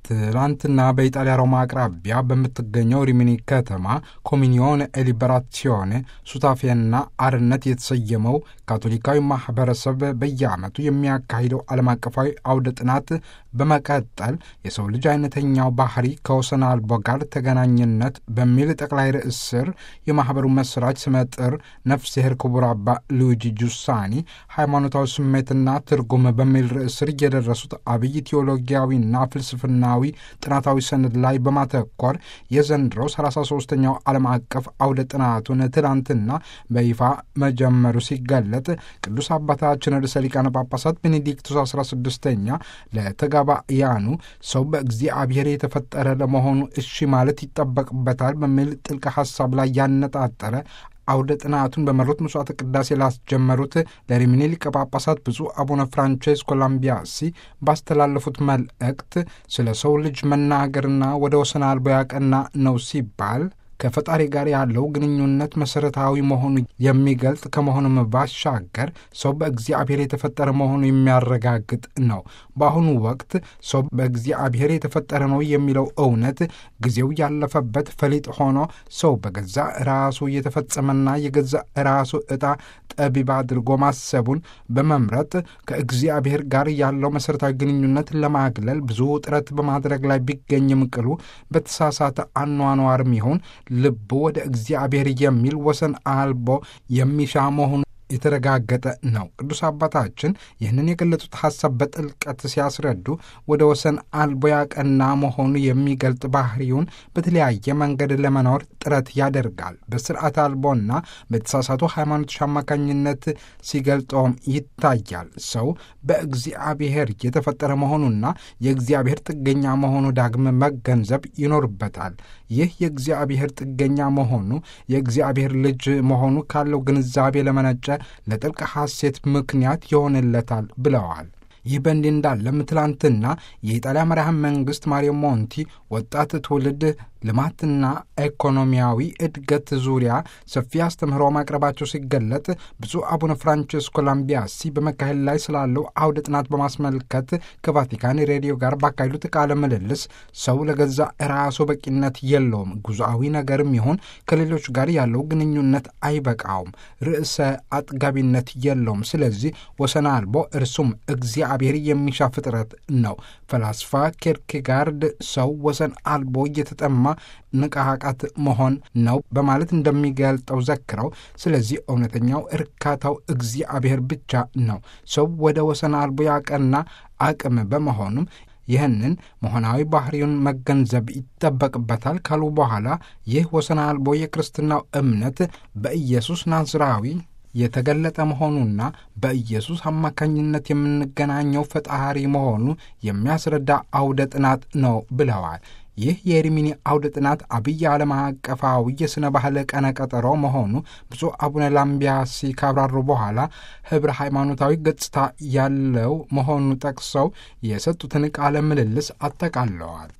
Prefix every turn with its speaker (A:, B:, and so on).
A: ትላንትና በኢጣሊያ ሮማ አቅራቢያ በምትገኘው ሪሚኒ ከተማ ኮሚኒዮን ኤሊበራሲዮኔ ሱታፌና አርነት የተሰየመው ካቶሊካዊ ማህበረሰብ በየዓመቱ የሚያካሂደው ዓለም አቀፋዊ አውደ ጥናት በመቀጠል የሰው ልጅ አይነተኛው ባህሪ ከወሰን አልቦ ጋር ተገናኝነት በሚል ጠቅላይ ርዕስ ስር የማኅበሩ መስራች ስመጥር ነፍስሄር ክቡር አባ ሉዊጂ ጁሳኒ ሃይማኖታዊ ስሜትና ትርጉም በሚል ርዕስ ስር የደረሱት አብይ ቴዎሎጊያዊና ፍልስፍናዊ ጥናታዊ ሰነድ ላይ በማተኮር የዘንድሮ 33ኛው ዓለም አቀፍ አውደ ጥናቱን ትላንትና በይፋ መጀመሩ ሲገለጥ ቅዱስ አባታችን ርዕሰ ሊቃነ ጳጳሳት ቤኔዲክቱስ 16ኛ ለተጋባያኑ ሰው በእግዚአብሔር የተፈጠረ ለመሆኑ እሺ ማለት ይጠበቅበታል በሚል ጥልቅ ሐሳብ ላይ ያነጣጠረ አውደ ጥናቱን በመሩት ምጽዋተ ቅዳሴ ላስጀመሩት ለሪሚኒ ሊቀ ጳጳሳት ብፁዕ አቡነ ፍራንቼስኮ ላምቢያሲ ባስተላለፉት መልእክት ስለ ሰው ልጅ መናገርና ወደ ወሰን አልቦ ያቀና ነው ሲባል ከፈጣሪ ጋር ያለው ግንኙነት መሠረታዊ መሆኑ የሚገልጥ ከመሆኑም ባሻገር ሰው በእግዚአብሔር የተፈጠረ መሆኑ የሚያረጋግጥ ነው። በአሁኑ ወቅት ሰው በእግዚአብሔር የተፈጠረ ነው የሚለው እውነት ጊዜው ያለፈበት ፈሊጥ ሆኖ ሰው በገዛ ራሱ የተፈጸመና የገዛ ራሱ ዕጣ ጠቢብ አድርጎ ማሰቡን በመምረጥ ከእግዚአብሔር ጋር ያለው መሠረታዊ ግንኙነት ለማግለል ብዙ ጥረት በማድረግ ላይ ቢገኝም ቅሉ በተሳሳተ አኗኗርም ይሁን ልቡ ወደ እግዚአብሔር የሚል ወሰን አልቦ የሚሻ መሆኑ የተረጋገጠ ነው። ቅዱስ አባታችን ይህንን የገለጹት ሐሳብ በጥልቀት ሲያስረዱ ወደ ወሰን አልቦ ያቀና መሆኑ የሚገልጥ ባህሪውን በተለያየ መንገድ ለመኖር ጥረት ያደርጋል። በስርዓት አልቦና በተሳሳቱ ሃይማኖቶች አማካኝነት ሲገልጠውም ይታያል። ሰው በእግዚአብሔር የተፈጠረ መሆኑና የእግዚአብሔር ጥገኛ መሆኑ ዳግም መገንዘብ ይኖርበታል። ይህ የእግዚአብሔር ጥገኛ መሆኑ የእግዚአብሔር ልጅ መሆኑ ካለው ግንዛቤ ለመነጨ ለጥልቅ ሐሴት ምክንያት ይሆንለታል ብለዋል። ይህ በእንዲህ እንዳለም ትላንትና የኢጣሊያ መራህ መንግሥት ማሪዮ ሞንቲ ወጣት ትውልድ ልማትና ኢኮኖሚያዊ እድገት ዙሪያ ሰፊ አስተምህሮ ማቅረባቸው ሲገለጥ ብፁዕ አቡነ ፍራንቼስኮ ላምቢያሲ በመካሄድ ላይ ስላለው አውደ ጥናት በማስመልከት ከቫቲካን ሬዲዮ ጋር ባካሄዱት ቃለ ምልልስ ሰው ለገዛ ራሱ በቂነት የለውም፣ ጉዞአዊ ነገርም ይሁን ከሌሎች ጋር ያለው ግንኙነት አይበቃውም፣ ርዕሰ አጥጋቢነት የለውም። ስለዚህ ወሰን አልቦ እርሱም እግዚአብሔር የሚሻ ፍጥረት ነው። ፈላስፋ ኬርኬጋርድ ሰው ወሰን አልቦ እየተጠማ ንቃቃት መሆን ነው በማለት እንደሚገልጠው ዘክረው፣ ስለዚህ እውነተኛው እርካታው እግዚአብሔር ብቻ ነው። ሰው ወደ ወሰን አልቦ ያቀና አቅም በመሆኑም ይህንን መሆናዊ ባህሪውን መገንዘብ ይጠበቅበታል ካሉ በኋላ ይህ ወሰን አልቦ የክርስትናው እምነት በኢየሱስ ናዝራዊ የተገለጠ መሆኑና በኢየሱስ አማካኝነት የምንገናኘው ፈጣሪ መሆኑ የሚያስረዳ አውደ ጥናት ነው ብለዋል። ይህ የሪሚኒ አውደ ጥናት አብይ ዓለም አቀፋዊ የሥነ ባህል ቀነ ቀጠሮ መሆኑ ብፁዕ አቡነ ላምቢያሲ ካብራሩ በኋላ ኅብረ ሃይማኖታዊ ገጽታ ያለው መሆኑ ጠቅሰው የሰጡትን ቃለ ምልልስ አጠቃለዋል።